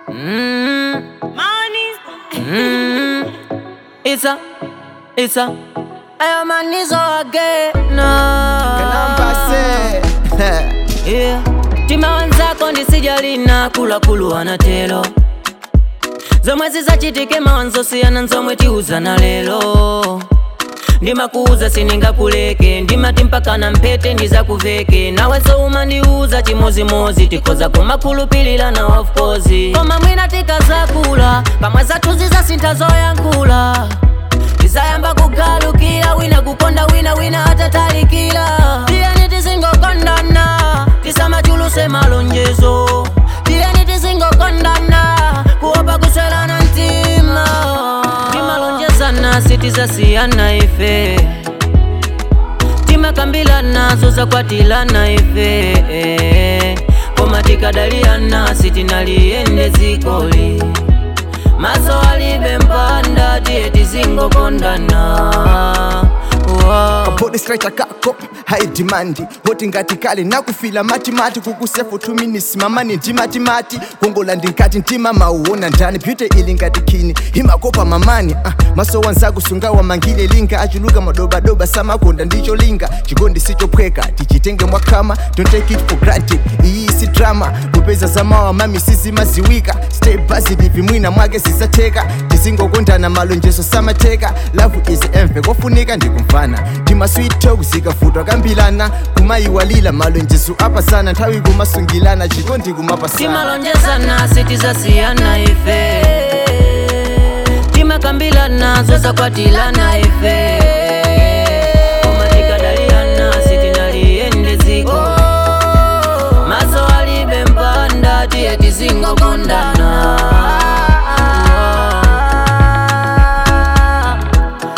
Mm, Money. mm, it's a, it's a, I am a nizo again. Yeah. Tima wenzako ndisijali na kula kuluwana telo zomwe zizachitike mawanzo siyana nzomwe tiuza na lelo ndimakuuza siningakuleke ndimati mpaka na mphete ndizakuveke nawenso umandiuza chimozimozi tikhoza kumakhulupilirana of course koma mwina tikazakula pamwe zathu zizasintha zoyankhula tizayamba kugalukira wina kukonda wina wina atatalikira tiyeni tizingokondana tisamachuluse malonjezo tiyeni tizingokondana kuopa kuswelana mtima timalonjezana sitizasiyana ife timakambilana zozakwatilana ife koma tikadaliyana sitinaliyende zikoli maso alibe mpanda tiye tizingokondana wow. body stretcher kako high demand hoti ngati kale nakufila matimati kukusefu tuminisi mamani ndimatimati kongola ndinkati ntima mauona ndani beauty ili ngati khini himakopa mamani uh, maso wanzaku sunga wamangile linga achuluka madobadoba samakonda ndicho linga chikondi sichophweka tichitenge mwakhama don't take it for granted iyi si drama kupeza zamawa mami sizimaziwika stay positive mwina mwake zizatheka tizingokondana malonjezo samatheka love is emve kofunika ndikumfana tima sweet talk zikafutwa kambilana kumayiwalila malonjezo apasana nthawi kumasungilana chikondi kumapasana timalonjezana sitizasiyana ife timakambilana zozakwatilana ife